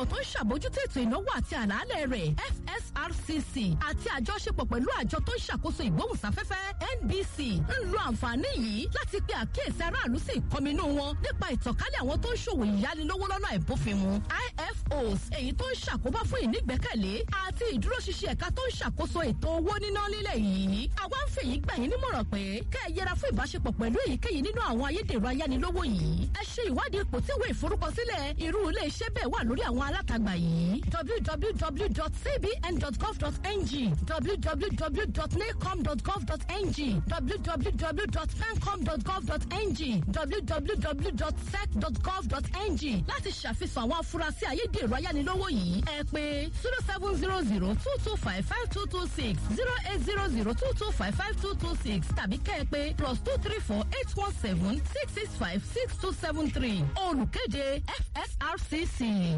ìgbìmọ̀ tó ń ṣàbójútó ètò ìnáwó àti àlàálẹ̀ rẹ̀ fsrcc àti àjọṣepọ̀ pẹ̀lú àjọ tó ń ṣàkóso ìgbóhùnsáfẹ́fẹ́ nbc ń lo àǹfààní yìí láti pe àkíyèsí aráàlú sí ìkọminú wọn nípa ìtànkálẹ̀ àwọn tó ń ṣòwò ìyánilówó lọ́nà àìbófinmu ifos èyí tó ń ṣàkóbá fún ìnígbẹ́kẹ̀lé àti ìdúróṣinṣin ẹ̀ka tó ń ṣàkóso ètò owó níná nílẹ̀ yìí àwa ń fèyí gbà yín nímọ̀ràn pé kẹ́ ẹ yẹra fún ìbáṣepọ̀ pẹ̀lú èyíkéyìí nínú àwọn ayédèrú ayánilówó yìí ẹ ṣe ìwádìí ipò tí ìwé ìforúkọsílẹ̀ irú ilé iṣẹ́ bẹ́ẹ̀ wà lórí àwọn alátagbà yìí www.cbn.gov.ng www.nacom.gov.ng www.pencom.gov.ng www.sec.gov.ng láti ṣàfihàn àwọn afurasí ayédèrú ayánilówó yìí ẹ pé zero seven zero zero two two five five two two six zero eight zero zero two two five five two two six tàbí kẹ́ ẹ pé plus two three four eight one seven six six five six two seven three olùkéde fsrcc.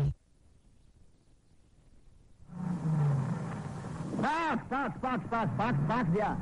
Park, park, park, park, park, park there.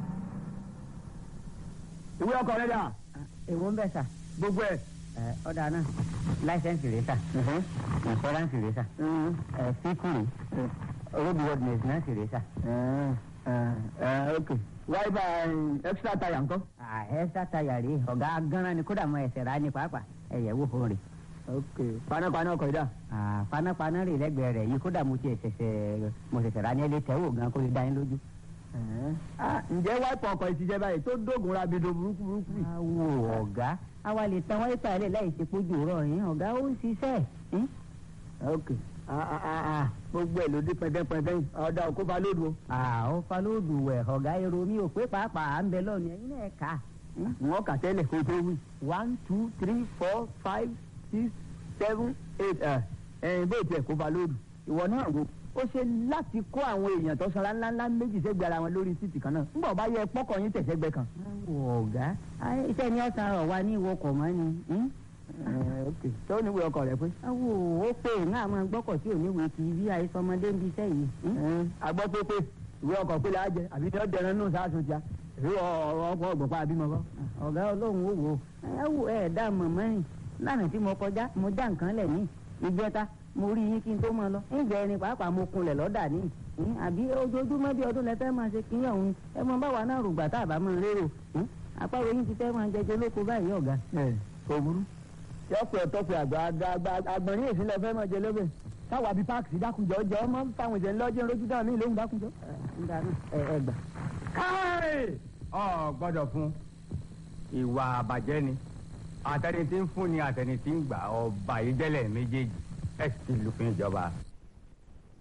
Ìwé ọkọ̀ rẹ̀ dà. èwo ń bẹ sà Gbogbo ẹ̀. ẹ ọ̀dà náà láìsẹ̀nsì rẹ̀ sà ìfọ́ránsì rẹ̀ sà ẹ fíkùrì road worthiness náà sì rẹ̀ sà. Ok. Wáyébà extra tire ńkọ́. ẹ sátayà rè ọ̀gá gánran ni kódà mọ ẹsẹ̀ rà ní pàápàá ẹ̀yẹ̀ wò fún rè. Ok. Panápaná ọkọ̀ yìí dà. panápaná rè lẹ́gbẹ̀ẹ́ rẹ̀ yìí kódà mo ti ṣẹ̀ṣẹ̀ mo ṣẹ̀ṣẹ̀ rà ní ẹlẹ́ tẹ́wò gan kó lè dá yín lójú. Ah, Ǹjẹ́ wáìpù ọkọ̀ yìí ti jẹ́ báyìí tó dógun rabido burúkú burúkú yìí? awo ọ̀gá àwa lè tan wáyé tààlẹ̀ láì ṣe pójú rọ̀ yín ọ̀gá ó ń ṣiṣẹ́ yín. Ok. Ah, ah, ah, ah. Gbogbo ẹ̀ ló dé pẹ́ndẹ́pẹ́ndẹ́ yìí. Ọ̀dà òkú fa lóòdù o. àwọn falóòdù wẹ̀ ọ̀gá èrò mi ò pé pàápàá à ń bẹ lọ́ọ̀nù ẹ̀yin náà kà á. Wọ́n kà tẹ́lẹ̀ kó tó wí. One two three four five six seven eight. Ẹ ẹ̀yin bó tiẹ̀ kó fa lóòdù. Ìwọ náà wo. Ó ṣe láti kó àwọn èèyàn tó sanra ńláńlá méjì sẹ́gbẹ̀ẹ́ ara wọn lórí títì kan náà. Ńgbà bá yẹ pọ́kọ̀ yín tẹ̀sẹ̀gbẹ́ kan. Wọ ọ̀gá ayé iṣẹ́ ni ọ̀sán rọ̀ wá ní ìwọkọ̀ mọ́ ni. hmm? Ẹ ok. Tó níwèé ọkọ̀ rẹ̀ pé. awo ó pè ní àwọn gbọ́kọ̀ tí ò ní wèé ti bí àìsọmọdé ń bi iṣẹ́ yìí. hmm? agbọ́ pé pé ìwé ọkọ̀ pé la jẹ àbí ní ọ̀dẹ̀rẹ̀ nù sáàsùn tíá ìwé ọ̀rọ̀ ọkọ̀ ọ̀gbọ̀pá àbímọ kọ́. ọ̀gá ọlọ́run ó wò ó ẹ wò ẹ dá mọ̀mọ́ rìn lánàá tí mo kọjá mo já nǹkan lẹ̀ ní ìjẹta mo rí yín kí n tó máa lọ ǹjẹ́ ẹni pàápàá mo kunlẹ̀ lọ́dà ní hmm? àbí ojoojúmọ́ bí ọdún lẹ fẹ́ máa ṣe kínyàn òun ẹ mọ báwa náà rògbà tá a bá máa rérò hmm? àpárò yín ti fẹ́ máa jẹjẹ lóko báyìí ọ̀gá. ẹ kò burú. yọpẹ ọtọpẹ àgbà àgbà àgbà àgbọ̀nrín èsì lọ fẹ́ mọ̀ jẹ lóbẹ̀. táwa bíi páàkì dákunjọ jẹ ọmọ fáwọn ìjẹ ńlọjẹ ńlọjú dáhùn mí lóhùn dákunjọ. ń dáná ẹ ẹ gbà. káì ọ gbọ́dọ̀ fún ìwà àbàjẹ́ ni àtẹni tí ń fún ni àtẹni tí ń gbà ọba ìdẹlẹ méjèèjì ẹ sì ti lùfin ìjọba.